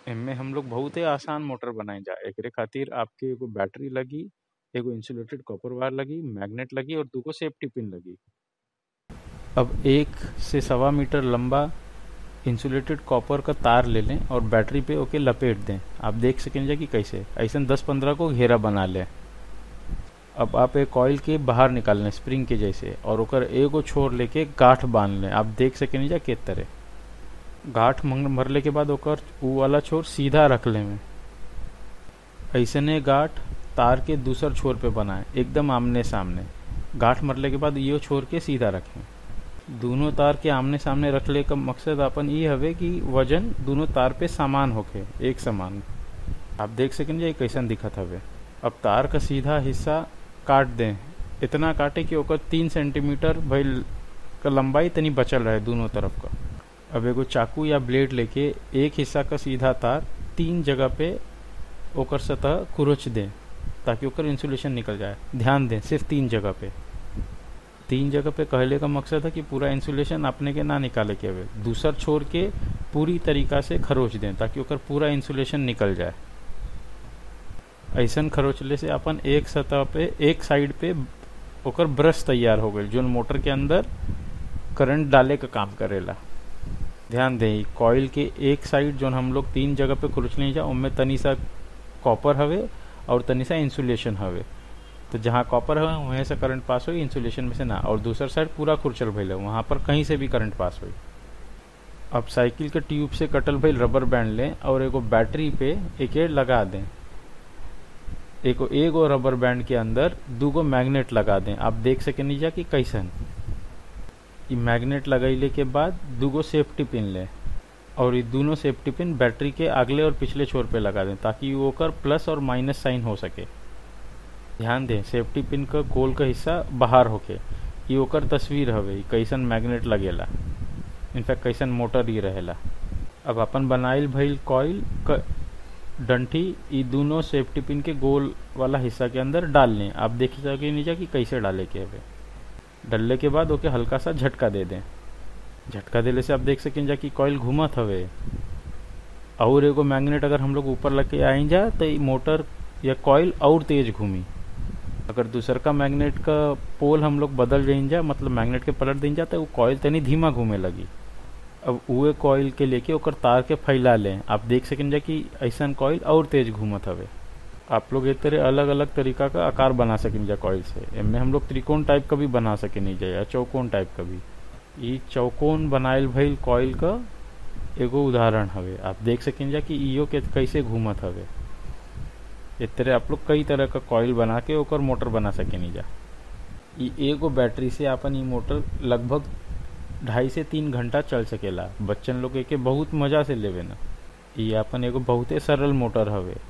एमे हम लोग बहुते आसान मोटर बनाई जा एकरे खातिर आपके एगो बैटरी लगी एगो इंसुलेटेड कॉपर वायर लगी मैग्नेट लगी और दूगो सेफ्टी पिन लगी अब एक से सवा मीटर लंबा इंसुलेटेड कॉपर का तार ले लें और बैटरी पे ओके लपेट दें आप देख सकेंगे कि कैसे ऐसा दस पंद्रह को घेरा बना लें अब आप एक कॉइल के बाहर निकाल लें स्प्रिंग के जैसे और ओकर एगो छोर लेके गांठ बांध लें आप देख सकेंगे जा के तरह गांठ भरले के बाद ओकर ऊ वाला छोर सीधा रख ले में ऐसने गांठ तार के दूसर छोर पे बनाए एकदम आमने सामने गांठ मरले के बाद यो छोर के सीधा रखें दोनों तार के आमने सामने रखले का मकसद अपन ये हवे कि वजन दोनों तार पे समान होके एक समान आप देख सकेंगे ये कैसन दिखत हवे अब तार का सीधा हिस्सा काट दें इतना काटे कि ओकर तीन सेंटीमीटर भइल का लंबाई तनी बचल रहे दोनों तरफ का अब एगो चाकू या ब्लेड लेके एक हिस्सा का सीधा तार तीन जगह पे ओकर सतह कुरुच दें ताकि ओकर इंसुलेशन निकल जाए ध्यान दें सिर्फ तीन जगह पे तीन जगह पे कहले का मकसद है कि पूरा इंसुलेशन अपने के ना निकाले के हवे दूसर छोर के पूरी तरीका से खरोच दें ताकि ओकर पूरा इंसुलेशन निकल जाए ऐसन खरोचले से अपन एक सतह पे एक साइड पे ओकर ब्रश तैयार हो गई जो मोटर के अंदर करंट डाले का काम करेला ध्यान दें कॉइल के एक साइड जो हम लोग तीन जगह पे खुरच नहीं जा उनमें तनी सा कॉपर हवे और तनी सा इंसुलेशन हवे तो जहाँ कॉपर है वहीं से करंट पास हुई इंसुलेशन में से ना और दूसर साइड पूरा खुरचल भइल वहाँ पर कहीं से भी करंट पास हुई अब साइकिल के ट्यूब से कटल भइल रबर बैंड लें और एगो बैटरी पे एक लगा दें एगो एगो रबर बैंड के अंदर दूगो मैग्नेट लगा दें आप देख सके नीचा कि कैसन ई मैग्नेट लगैले के बाद दूगो सेफ्टी पिन लें और ये दोनों सेफ्टी पिन बैटरी के अगले और पिछले छोर पे लगा दें ताकि वो कर प्लस और माइनस साइन हो सके ध्यान दें सेफ्टी पिन का गोल का हिस्सा बाहर होके ये ओकर तस्वीर हवे कैसन मैग्नेट लगेला इनफैक्ट कैसन मोटर ही रहेला अब अपन बनाइल भइल कॉइल क डंठी ई दोनों सेफ्टी पिन के गोल वाला हिस्सा के अंदर डाल लें आप देख सके नीचे कि कैसे डाले के हवे डलने के बाद ओके हल्का सा झटका दे दें झटका देने से आप देख सकें जा कि कॉइल घूमत हवे और एगो मैग्नेट अगर हम लोग ऊपर लगे आई जा तो ये मोटर या कॉइल और तेज घूमी अगर दूसर का मैग्नेट का पोल हम लोग बदल जाइन जा मतलब मैग्नेट के पलट दिन जा तो वो कॉइल तनी धीमा घूमे लगी अब उहे कॉइल के लेके ओकर तार के फैला लें आप देख सकें जा कि ऐसा कॉइल और तेज घूमत हवे आप लोग एक तरह अलग अलग तरीका का आकार बना सकें जा कॉइल से इनमें हम लोग त्रिकोण टाइप का भी बना सके नहीं जा या चौकोन टाइप का भी ये चौकोन बनाइल भइल कॉइल का एगो उदाहरण हवे आप देख सकें जा कि इो के कैसे घूमत हवे इस तरह आप लोग कई तरह का कॉइल बना के ओकर मोटर बना सके नहीं जा ई एगो बैटरी से अपन ई मोटर लगभग ढाई से तीन घंटा चल सकेला बच्चन लोग एके बहुत मजा से लेवे ना ये अपन एगो बहुते सरल मोटर हवे